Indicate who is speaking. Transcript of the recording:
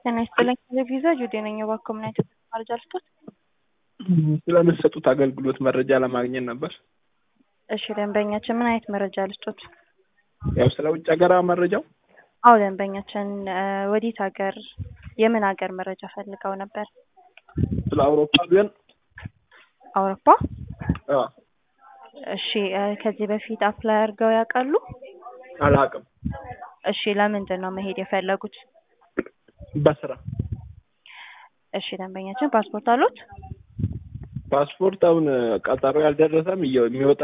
Speaker 1: ጤና ይስጥልኝ ቪዛ ጁዴ ነኝ። እባክዎ ምን አይነት መረጃ ልስጦት?
Speaker 2: ስለምትሰጡት አገልግሎት መረጃ ለማግኘት ነበር።
Speaker 1: እሺ ደንበኛችን ምን አይነት መረጃ ልስጦት?
Speaker 2: ያው ስለ ውጭ ሀገር መረጃው
Speaker 1: አዎ ደንበኛችን ወዴት ሀገር የምን ሀገር መረጃ ፈልገው ነበር?
Speaker 2: ስለ አውሮፓ ቢሆን
Speaker 1: አውሮፓ?
Speaker 2: አዎ
Speaker 1: እሺ ከዚህ በፊት አፕላይ አድርገው ያውቃሉ?
Speaker 2: አላውቅም።
Speaker 1: እሺ ለምንድን ነው መሄድ የፈለጉት?
Speaker 2: በስራ
Speaker 1: እሺ ደንበኛችን ፓስፖርት አሉት?
Speaker 2: ፓስፖርት አሁን ቀጠሮ ያልደረሰም የሚወጣ